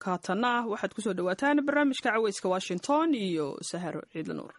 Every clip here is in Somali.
kaatanna ah waxaad kusoo dhawaataan barnaamijka caweyska washington iyo saharo ciidla nuur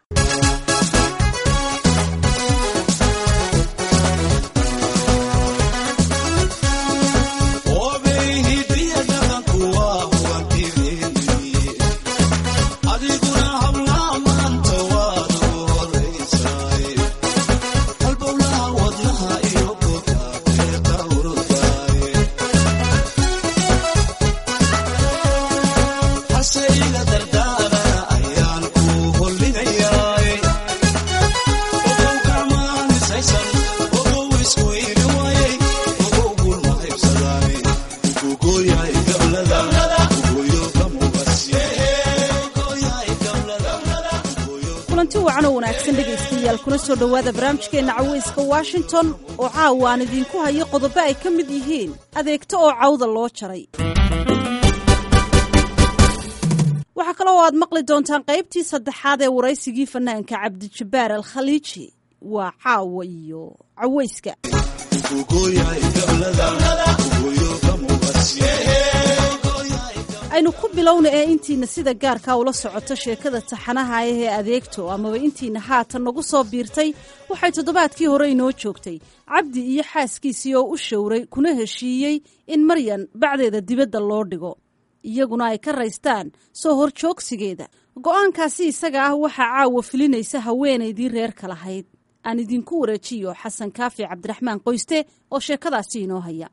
kulanti wacan oo wanaagsan dhegaystayaal kuna soo dhowaada barnaamijkeenna caweyska washington oo caawa aan idiinku hayo qodobo ay ka mid yihiin adeegto oo cawda loo jaray waxaa kaloo aad maqli doontaan qaybtii saddexaad ee waraysigii fanaanka cabdijabbaar al khaliiji waa caawa iyo caweyska aynu ku bilowna ee intiina sida gaarkaa ula socoto sheekada taxanaha ah ee adeegto amaba intiina haatan nagu soo biirtay waxay toddobaadkii hore inoo joogtay cabdi iyo xaaskiisii oo u showray kuna heshiiyey in maryan bacdeeda dibadda loo dhigo iyaguna ay ka raystaan soo horjoogsigeeda go'aankaasi isaga ah waxaa caawa filinaysa haweenaydii reerka lahayd aan idinku wareejiyo xasan kaafi cabdiraxmaan qoyste oo sheekadaasi inoo haya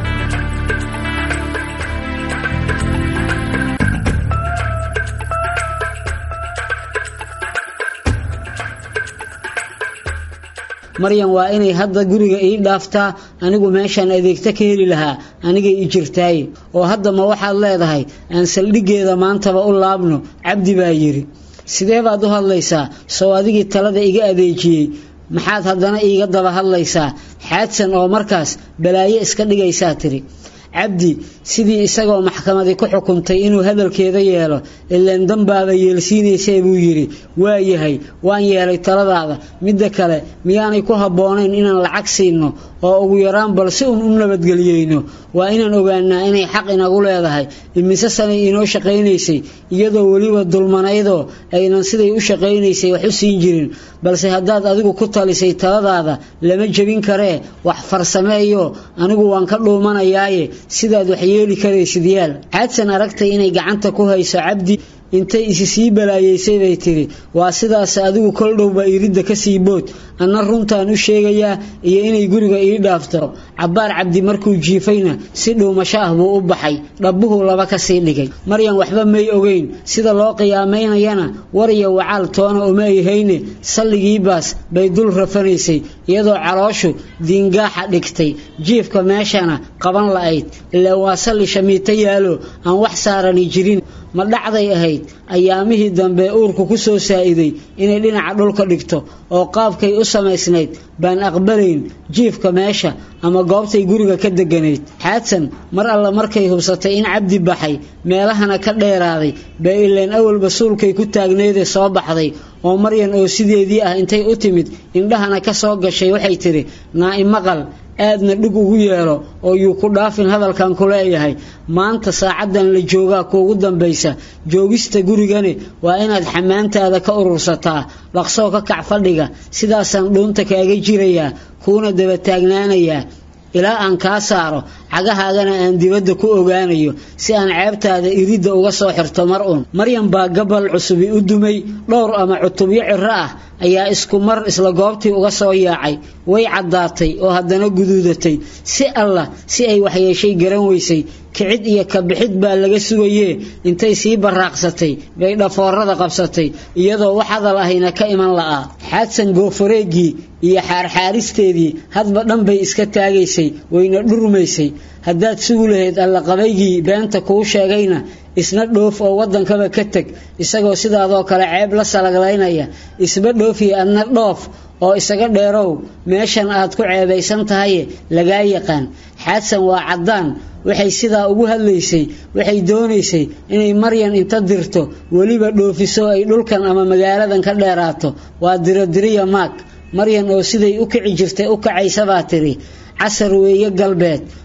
maryan waa inay hadda guriga ii dhaaftaa anigu meeshaan adeegta ka heli lahaa anigay i jirtaaye oo hadda ma waxaad leedahay aan saldhiggeeda maantaba u laabno cabdi baa yidhi sidee baad u hadlaysaa sow adigii talada iga adeejiyey maxaad haddana iiga daba hadlaysaa xaadsan oo markaas balaayo iska dhigaysaa tidhi cabdi sidii isagoo maxkamadii ku xukuntay inuu hadalkeeda yeelo ilaan danbaaba yeelsiinaysee buu yidhi waa yahay waan yeelay taladaada midda kale miyaanay ku habboonayn inaan lacag siinno oo ugu yaraan bal si un u nabadgeliyeyno waa inaan ogaanaa inay xaq inagu leedahay imise sanay inoo shaqaynaysay iyadoo weliba dulmanaydoo aynan siday u shaqaynaysay wax u siin jirin balse haddaad adigu ku talisay taladaada lama jebin karee wax farsameeyo anigu waan ka dhuumanayaaye sidaad wax yeeli karaysid yaal xaadsan aragtay inay gacanta ku hayso cabdi intay isi sii balaayeysay bay tidhi waa sidaas adigu kol dhowba iridda ka sii bood anna runtaan u sheegayaa iyo inay guriga ii dhaafto cabbaar cabdi markuu jiifayna si dhuumasho ah buu u baxay dhabbuhuu laba ka sii dhigay maryan waxba may ogeyn sida loo qiyaamaynayana war iyo wacaal toona uma ay hayne salligii baas bay dul rafanaysay iyadoo calooshu diingaaxa dhigtay jiifka meeshana qaban la'ayd ilaa waa salli shamiito yaalo aan wax saarani jirin ma dhacday ahayd ayaamihii dambe uurku ku soo saa'iday inay dhinaca dhulka dhigto oo qaabkay u samaysnayd baan aqbalayn jiifka meesha ama goobtay guriga ka deganayd xaadsan mar alle markay hubsatay in cabdi baxay meelahana ka dheeraaday bee ileen awalba suulkay ku taagneydee soo baxday oo maryan oo sideedii ah intay u timid indhahana ka soo gashay waxay tidhi naa-i maqal aadna dhig ugu yeelo oo yuu ku dhaafin hadalkan ku leeyahay maanta saacaddan la joogaa kuugu dambaysa joogista gurigani waa inaad xamaantaada ka urursataa dhaqsoo ka kac fadhiga sidaasaan dhuunta kaaga jirayaa kuuna daba taagnaanayaa ilaa aan kaa saaro cagahaagana aan dibadda ku ogaanayo si aan ceebtaada iridda uga soo xirto mar un maryan baa gabal cusubi u dumay dhowr ama cutubyo ciro ah ayaa isku mar isla goobtii uga soo yaacay way caddaatay oo haddana guduudatay si allah si ay waxyeeshay garan weysay kicid iyo kabixid baa laga sugayee intay sii baraaqsatay bay dhafoorada qabsatay iyadoo wax hadal ahayna ka iman la'aa xaadsan goofareegii iyo xaarxaaristeedii hadba dhan bay iska taagaysay wayna dhurmaysay haddaad sugu lahayd allaqabaygii beenta kuu sheegayna isna dhoof oo waddankaba ka teg isagoo sidaadoo kale ceeb la salaglaynaya isba dhoofiya adna dhoof oo isaga dheerow meeshan aad ku ceebaysan tahaye lagaa yaqaan xaadsan waa caddaan waxay sidaa ugu hadlaysay waxay doonaysay inay maryan inta dirto weliba dhoofiso ay dhulkan ama magaaladan ka dheeraato waa dirodiriya maag maryan oo siday u kici jirtay u kacaysabaa tidhi casar weeye galbeed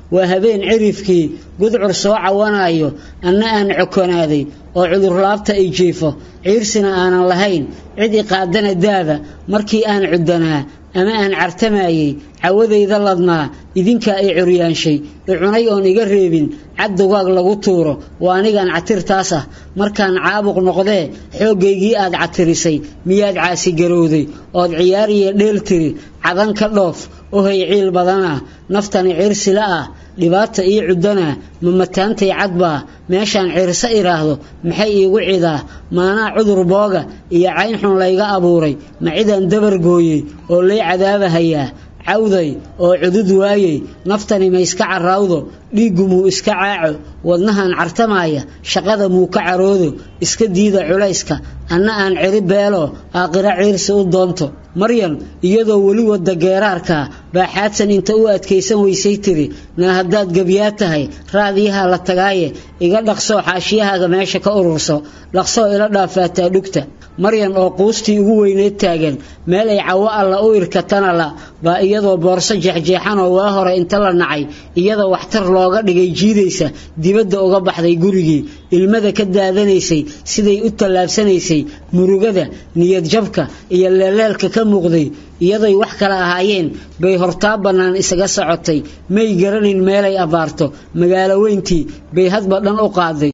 waa habeen cirifkii gudcur soo cawanayo anna aan cokonaaday oo cudurlaabta i jiifo ciirsina aanan lahayn cid i qaadana daada markii aan cuddanaa ama aan cartamayey cawadayda ladnaa idinkaa i curyaanshay i cunay oon iga reebin cad dugaag lagu tuuro waa anigan catirtaas ah markaan caabuq noqdee xooggaygii aad catirisay miyaad caasigarowday ood ciyaar iyo dheel tiri cadan ka dhoof ohay ciil badanah naftani ciirsila ah dhibaata ii cuddanaa ma mataantay cadbaa meeshaan ciirso idhaahdo maxay iigu cidaa maanaa cudur booga iyo cayn xun layga abuuray ma cidaan dabar gooyey oo lay cadaabahayaa cawday oo cudud waayey naftani ma iska carraawdo dhiiggu muu iska caaco wadnahan cartamaaya shaqada muu ka caroodo iska diida culayska anna aan ciri beelo aakhiro ciirsi u doonto maryan iyadoo weli wadda geeraarkaa baa xaadsan inta u adkaysan weysay tiri naa haddaad gebyaa tahay raadiyaha la tagaaye iga dhaqsoo xaashiyahaaga meesha ka ururso dhaqsoo ila dhaafaataa dhugta maryan oo quustii ugu weyneed taagan meel ay cawo alla u irkatana la baa iyadoo boorso jeexjeexanoo waa hore inta la nacay iyadoo waxtar looga dhigay jiidaysa dibadda uga baxday gurigii ilmada ka daadanaysay siday u tallaabsanaysay murugada niyadjabka iyo leeleelka ka muuqday iyaday wax kale ahaayeen bay hortaa bannaan isaga socotay may garanayn meelay abbaarto magaalo weyntii bay hadba dhan u qaaday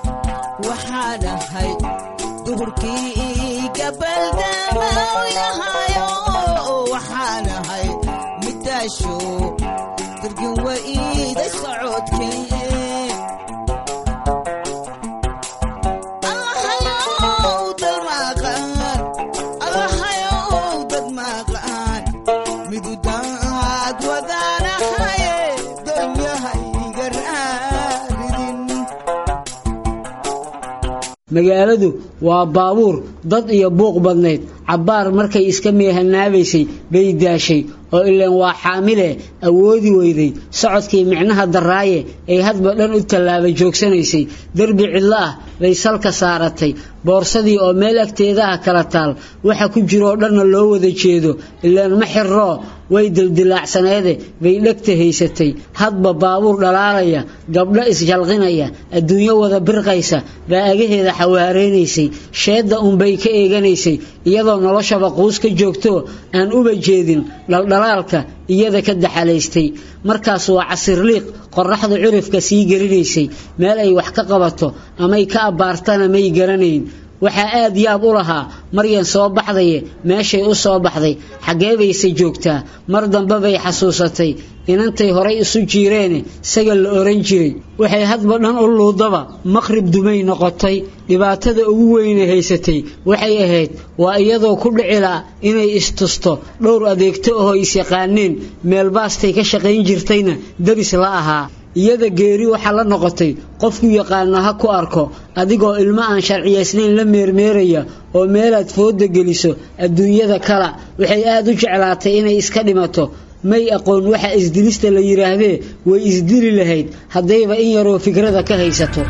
magaaladu waa baabuur dad iyo buuq badnayd cabbaar markay iska meehanaabaysay bay daashay oo ileen waa xaamile awoodi weyday socodkii micnaha daraaye ay hadba dhan u tallaaba joogsanaysay derbi cidlo ah bay salka saaratay boorsadii oo meel agteedaha kala taal waxa ku jiroo dhanna loo wada jeedo ileen ma xirroo way dildilaacsanaede bay dhegta haysatay hadba baabuur dhalaalaya gabdho isjalqinaya adduunyo wada birqaysa baa agaheeda xawaareynaysay sheedda unbay ka eeganaysay iyadoo noloshaba quus ka joogtoo aan uba jeedin dhaldhalaalka iyada ka daxalaystay markaas waa casirliiq qorraxdu cirifka sii gelinaysay meel ay wax ka qabato amay ka abbaartana may garanayn waxaa aad yaab u lahaa maryan soo baxdaye meeshay u soo baxday xaggee bayse joogtaa mar dambe bay xasuusatay inantay horay isu jiireene sagal la oran jiray waxay hadba dhan u luudaba maqrib dumay noqotay dhibaatada ugu weyne haysatay waxay ahayd waa iyadoo ku dhicilaa inay istusto dhowr adeegto ahoo isyaqaaneen meelbaastay ka shaqayn jirtayna daris la ahaa iyada geeri waxaa la noqotay qofku yaqaana ha ku arko adigoo ilmo aan sharciyaysnayn la meermeeraya oo meelaad fooda geliso adduunyada kala waxay aad u jeclaatay inay iska dhimato may aqoon waxa isdilista la yidhaahdee way isdili lahayd haddayba in yaroo fikrada ka haysato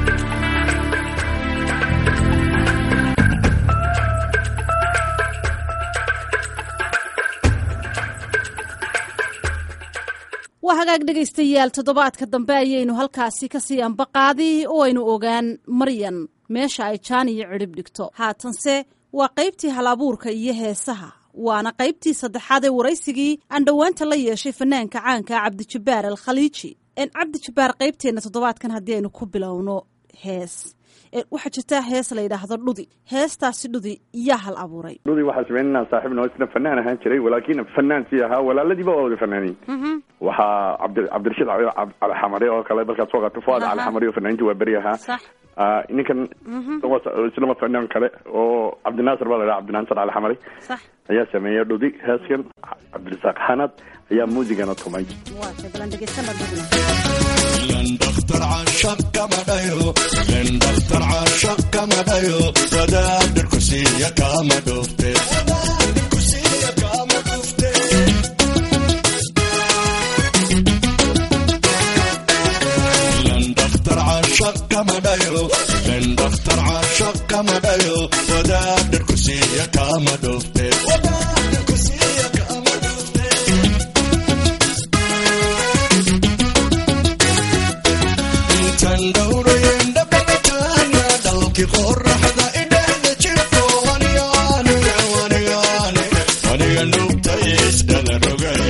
waa hagaag dhegaystayaal toddobaadka dambe ayaynu halkaasi kasii ambaqaadi oo aynu ogaan maryan meesha ay jaan iyo cidhib dhigto haatanse waa qaybtii halabuurka iyo heesaha waana qaybtii saddexaad ee waraysigii aan dhowaanta la yeeshay fanaanka caanka cabdijabbaar al khaliiji cabdijabbaar qaybteenna toddobaadkan haddii aynu ku bilowno hees waxaa jirtaa hees la yidhaahdo dhudi heestaasi dhudi yaa hal abuuray dhudi waxaa sameynanaa saaxiib noo isna fanaan ahaan jiray walaakiin fanaan sii ahaa walaaladiiba waa wada fanaaniin waxaa cabdi cabdirashiid calixamari oo kale markaad soo qato fuad calixamari oo fanaaniinta waa beri ahaa ninkan islama fanaan kale oo cabdinaasir baa la dhaha cabdinaasir calixamari ayaa sameeya dhudi heeskan cabdirasaaq xanad ayaa muusigana tumay لندختر عشق كما دايو لندختر عشق كما دايو وداد الكسية كما دوفتي الكسية كما دوفتي لندختر عشق كما دايو لندختر عشق كما دايو وداد الكسية كما دوفتي وداد الكسية كما دوفتي dhalalkii qoraxda idhehda jirko aniga aniga aniga aniga aniga nugta isdhala rogay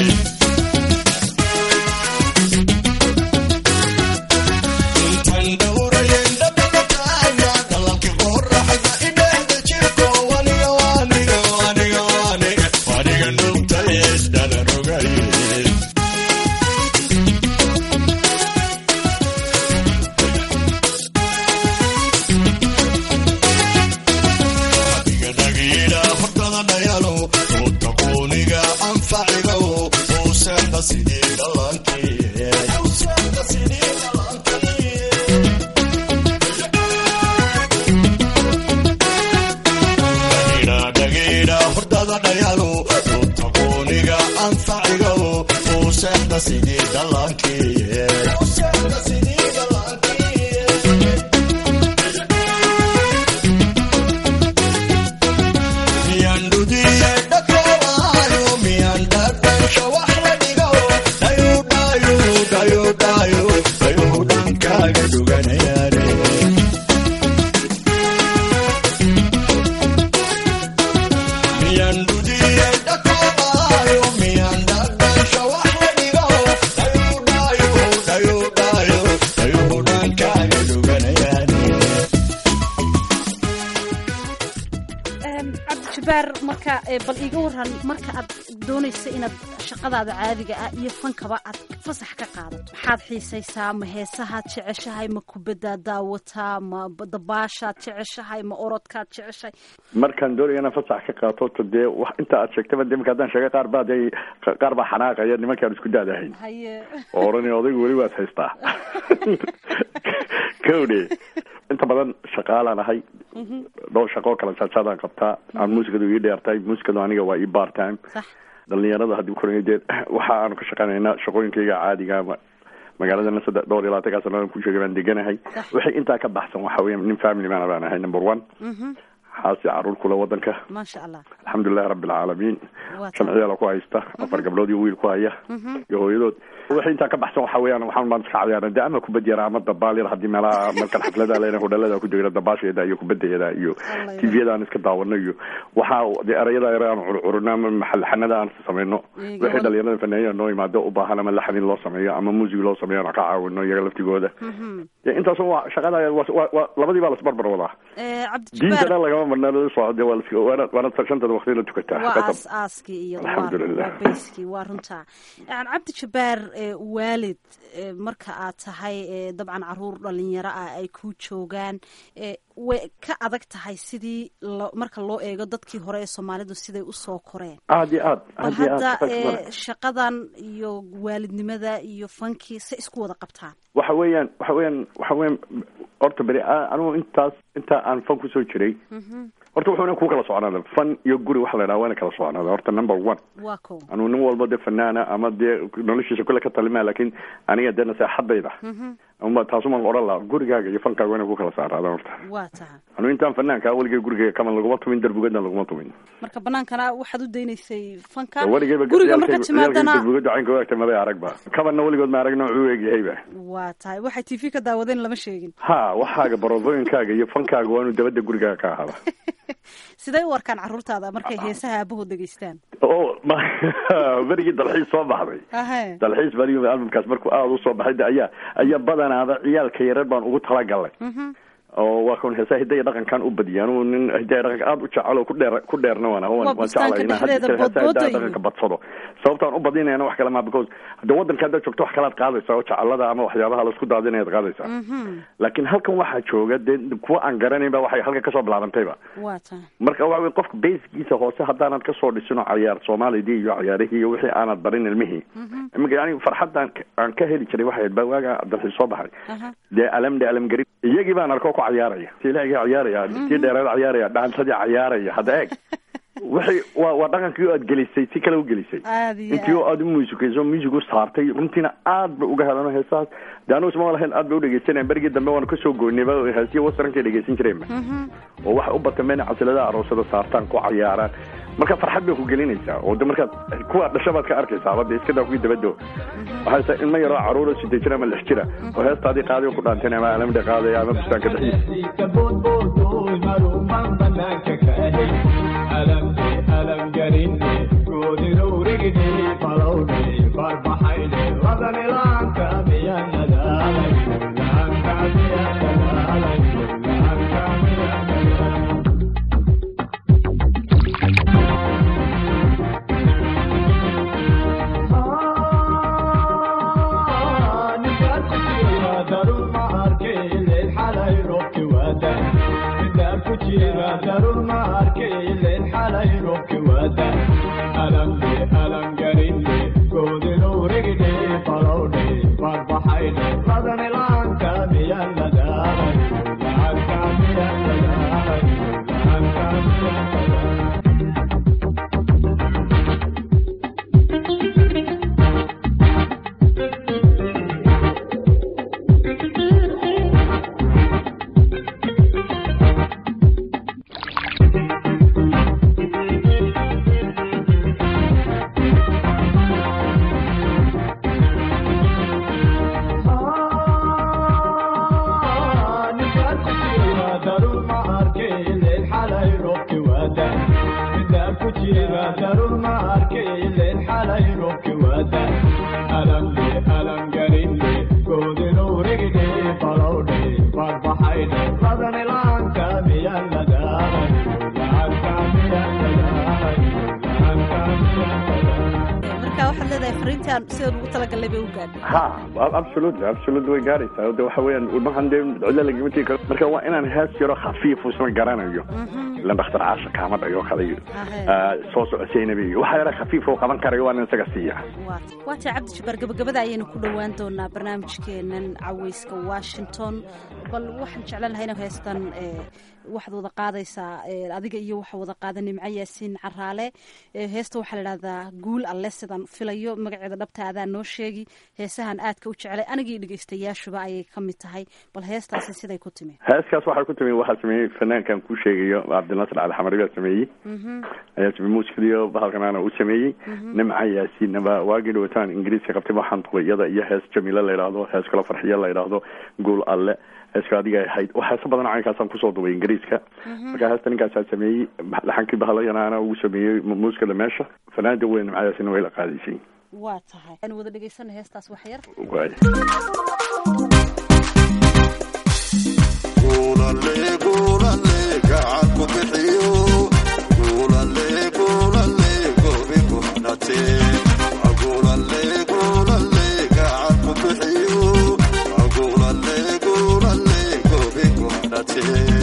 intan dhowrayen dhadhaqataaya dhalalkii qoraxda idhehda jirko aniga aniga aniga aniga aniga nugta isdhala rogay dhagiidha hortada dhayalo oo taqooniga anfaciga oo seexda sidii dhalankii dhagiidha hortada dhayalo oo taqooniga anfaciga oo seexda sidii dhalankii miyaan dhudiye dhakoobayo miyaan dhadhansha wax la dhigo dhayo dhayo dhayo dhayo dhayo dhankaaga dhuganayaane miyaan dhudiye dhakoobayo miyaan dhadhansha wax la dhigo dhayo dhayo dhayo dhayo dhayo dhankaaga dhuganayaane cabdijabaar marka ee, bal iiga waran marka aad doonaysa inaad shaqadaada caadiga ah iyo fankaba aad fasax ka qaadato maxaad xiisaysaa ma heesahaad jeceshahay ma kubaddaad daawataa ma b- dabaashaad jeceshahay ma orodkaad jeceshahay markaan doonaya inaan fasax ka qaato to dee wax inta aad sheegtaba de marka haddaan sheega qaar baa de qaar baa xanaaqaya nimankaan isku daadahayn haye oo odhanaya odaygu weli waad haystaa kowdhe inta badan shaqaalaan ahay dhowr shaqo kala jaajaadaan qabtaa aan muusikadu ii dheertahay muusikadu aniga waa ii bar time sax dhalinyarada haddii koraya dee waxa aanu ka shaqaynaynaa shaqooyinkayga caadiga ma- magaaladana saddex dhowr iyo labaatankaa sannadan ku sheegay baan deganahay wixii intaa ka baxsan waxa weya nin family man baan ahay number one xaasi caruur kule wadanka maasha allah alxamdulilahi rabbi alcaalamiin Waa shan ciyaala ku haysta afar gabdhood iyo wiil ku haya iyo hooyadood wixii intaa ka baxsan waxa weeyaan waxaan baan iska cayaarna de ama kubad yara ama dabaal yar haddii meelaha markan xaflada leena hodhalada ku jira dabaasheeda iyo kubadayada iyo Allah tviyada aan iska daawano iyo waxa de erayada yar aan curcurino ama maxalxanada aan samayno Iyaga wixii wad- dhalinyarada fanaaniya noo imaado u baahan ama laxnin loo sameeyo ama muusig loo sameeyo aan ka caawino iyaga laftigooda de intaas waa shaqada waa- waa- waa- labadii baa lasbarbar wadaa Ee, cabdijabaar diintana lagama marna lala socode waa las- waana waana shantada waqtiyada tukataa waa qasab. aas aaskii iyo waa Alxamdulillah. waa beyskii waa runtaa yani cabdijabaar ee, waalid ee, marka aad tahay ee, dabcan caruur dhalinyaro ah ay ku joogaan ee, way ka adag tahay sidii lo- marka loo eego dadkii hore ee soomaalidu siday usoo koreen aad iyo aad bal aad iyo aad hadda shaqo ee, badan. shaqadan iyo waalidnimada iyo fankii se isku wada qabtaan waxa weeyaan waxa weeyaan waxa weeyaan horta beri a- anigu intaas intaa aan fan kusoo jiray horta wuxuuna ku kala socnaada fan iyo guri waxa la yidhaha waana kala socnaada horta number one waa kow anigu nin walba dee fanaana ama dee noloshiisa kule ka talimaya laakiin aniga dee naseexadayda ama taasumaan odhan laha gurigaaga iyo fankaaga waa inay ku kala saaraadaan horta waa taha anigu intaan fanaanka weligay gurigayga kaman laguma tumin derbugadna laguma tumin marka banaankana waxaad u daynaysay fanka weligayba guriga marka timaadana derbugadda caynka waagta maday aragba kabanna weligood ma aragna wuxuu eegyahayba waa tahay waxay t v ka daawadeen lama sheegin ha waxaaga barodooyinkaaga iyo fankaaga waa inuu dabadda gurigaaga ka ahaada sidee u arkaan caruurtaada markay heesaha aabahood dhegeystaan o ma berigii dalxiis soo baxday ahe dalxiis badi albamkaas markuu aada usoo baxay de ayaa ayaa badanaada ciyaalka yarar baan ugu talagalay oo waa kun heesaha hidaya dhaqankan u badiyay anugu nin hidaya dhaqanka aada u jecel oo ku dheer ku dheerna waan Waa waan bustaanka jeclay inaan had dhexdeeda jeer heesaha boodbooda hidaya iyo- dhaqanka badsado sababtaan u badinayana wax kale ma because hadda wadanka haddaad joogto wax kalaad qaadaysaa oo jecelada ama waxyaabaha laisku daadinayaad qaadaysaa laakiin halkan waxaa jooga dee kuwa aan garanayn ba waxay halka kasoo bilaabantayba waa tahay marka waxa wey qofka basekiisa hoose haddaanad kasoo dhisin oo cayaar soomaalidii iyo cayaarihii iyo wixii aanad barin ilmihii iminka yani farxaddan aan ka heli jiray waxay ahayd baa waaga dalxiis soo baxay Aha. dee alam de alam gari iyagii baan arkoo ku cayaaraya silaaga cayaaraya tii dheereed cayaaraya dhaantadii cayaaraya hadda eeg wixii waa waa dhaqankii oo aad gelisay si kale u gelisay aad iyo intii oo aad aad u muusikayso music u saartay runtiina aad ba uga helano heesahaas de anigu isma lahayn aad bay u dhegeysanayaan berigii dambe waanu kasoo goynayba heesiya wasaranka dhegeysan jireenba oo waxay u batameen inay casiladaha aroosada saartaan ku cayaaraan marka farxad bay ku gelinaysaa oo de markaad kuwa dhasha baad ka arkaysaa haba de iska daa kuwii dabado waxay tahay ilmo yaroo caruuro sideed jir ama lix jira oo heestaadii qaadiyo ku dhaanteen ama alamdha qaadaya ama bustaanka dhexdiisa marka waxaad leedahay fariintaan sidaan ugu talagalnay bay u gaadhay ha absolutely absolutely way gaaraysaa de waxa weeyaan ilmahan dee cidlo lagama tegi karo marka waa inaan hees yaro khafiif isma garanayo ilan dhakhtar caasha kaama dhayo kale iyo ah, soo socodsiinaba iyo waxa yara khafiif oo qaban karayo waa in isaga siiya waa tahay cabdi jabbaar gabagabada ayaynu ku dhowaan doonaa barnaamijkeenan caweyska washington bal waxaan jeclaan lahaa inaan heestan ee, waxaad wada qaadaysaa ee, adiga iyo waxa wada qaada nimco yaasiin caraale ee, heesta waxaa la idhahdaa guul alle sidaan filayo magaceeda dhabta adaa noo sheegi heesahan aadka u jecelay anigii dhegeystayaashuba ayay ka mid tahay bal heestaasi siday ku timi heeskaas waxaa ku timi waxaa sameeyey fanaankan ku sheegayo cabdinasir cali xamari baa sameeyey ayaa sameeyey muusikadiyo bahalkanaana u sameeyey nimca yaasiinaba waagii dhawataan ingiriiska qabtay waxaan duqay iyada iyo hees jamiile la yidhaahdo hees kala farxiyo la yidhaahdo guul alle heeska adiga ay ahayd wax heeso badan caynkaasaan kusoo dubay ingiriiska marka heesta ninkaasaa sameeyey laxankii bahalayanaana ugu sameeyey mu- muusikada meesha fanaanada weyn nimca yaasiinna way la qaadaysay waa tahay aan wada dhegeysana heestaas wax yar waay Gulale, gulale, gacan ku bixiyo. Gulale, gulale, gobi ku xidhate. Gulale, gulale, gacan ku bixiyo. Gulale, gulale, gobi ku xidhate.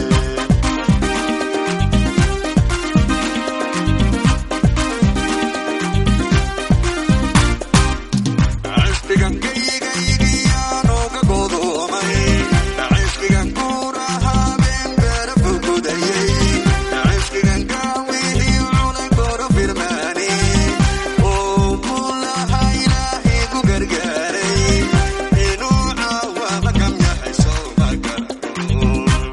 Cishqigan geygaygiyan uga godoomay. Cishqigan guura habeen beera fugudayay. Cishqigan gaawidii cunay goro firmaani. Oo mulaha Ilaahay ku gargaaray. Inuu caawama kam yahay soo ma garano.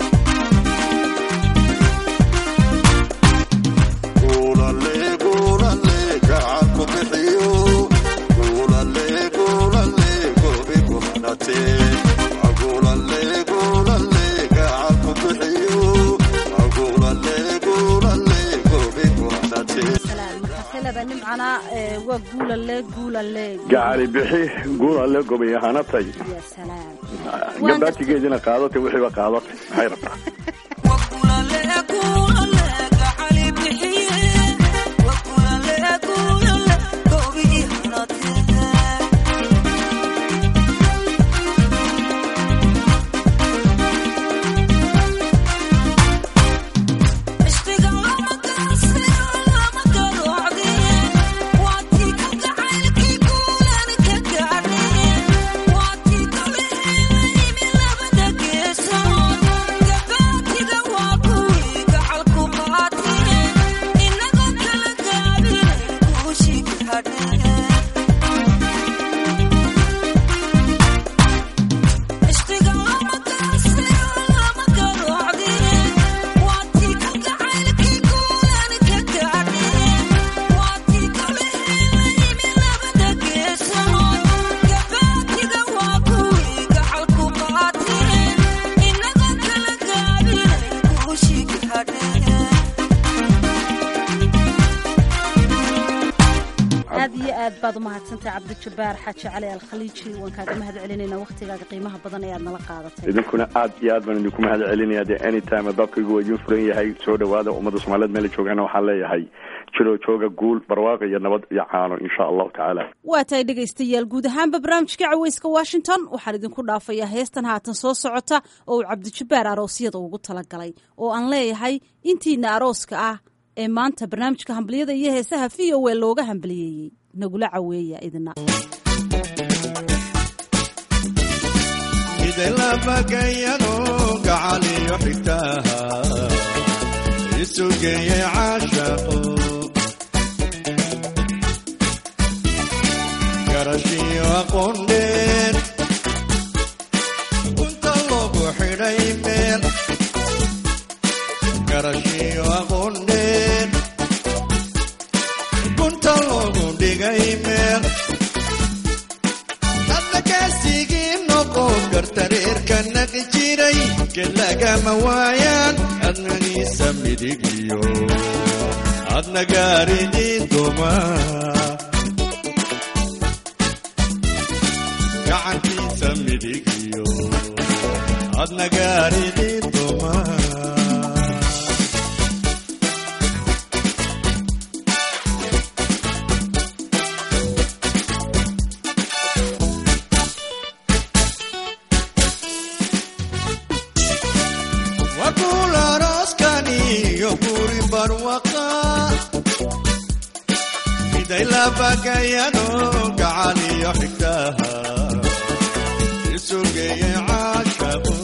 Gulale, gulale, gacan ku bixiyo. Gulale, gulale, gobi ku xidhate. Gulale, gulale, gacan ku bixiyo. Gulale, gulale, gobi ku xidhate. salaam markaasay leedahay nimcana ee, waa guulale guulale gacali bixi guul alle gobay ahaanatay ya salaam gabaatigeedina qaadatay wixiiba qaadatay maxay rabtaa Waa baad u mahadsantahay cabdijabbaar xaaji cali alkhaliiji waan kaaga mahad celinaynaa wakhtigaaga qiimaha badan ee aad nala qaadatay idinkuna aad iyo aad baan idinku mahad celinaya dee anytime dabkaygu waa idiin furan yahay soo dhawaada ummadda soomaaliyeed meela joogaana waxaan leeyahay jiroo jooga guul barwaaqo iyo nabad iyo caano insha allahu tacaala waa tahay dhegaystayaal guud ahaanba barnaamijka caweyska washington waxaan idinku dhaafayaa heestan haatan soo socota oo uu cabdijabbaar aroosyada ugu talagalay oo aan leeyahay intiina arooska ah ee maanta barnaamijka hambaliyada iyo heesaha v o a looga hambaliyeeyey nagula caweeya idina midalabagayano gacaliyo xigtaha isugeeyey caashaqo garashiyo aqoondheer kunta loogu xidhay meel garashiyo aqoondheer kunta loogu dhigay meel hadda kaasigii noqon karta reerka naqi jiray gelagama waayaan adnagiisa midigiyo adna gaaridii duma gacankiisa midigiyo adna gaaridii duma wakul arooskani iyo guri barwaqa miday labagayano gacaliyo xigtaha isugeeyey caashaqo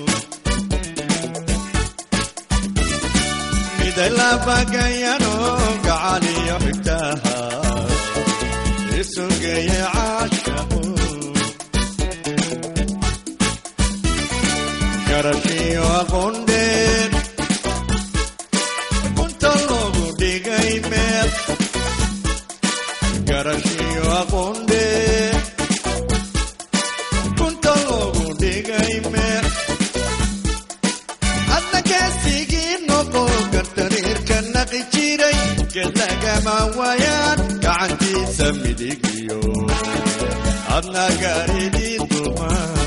miday labagayano gacaliyo xigtaha isugeeyey caashaqo garashiyo aqoondheer kunta loogu dhigay meel garashiyo aqoondheer kunta loogu dhigay meel hadna kaasigii noqon karta reerka naqi jiray gelagama waayaan gacantiisa midigiyo adna gaaridii duma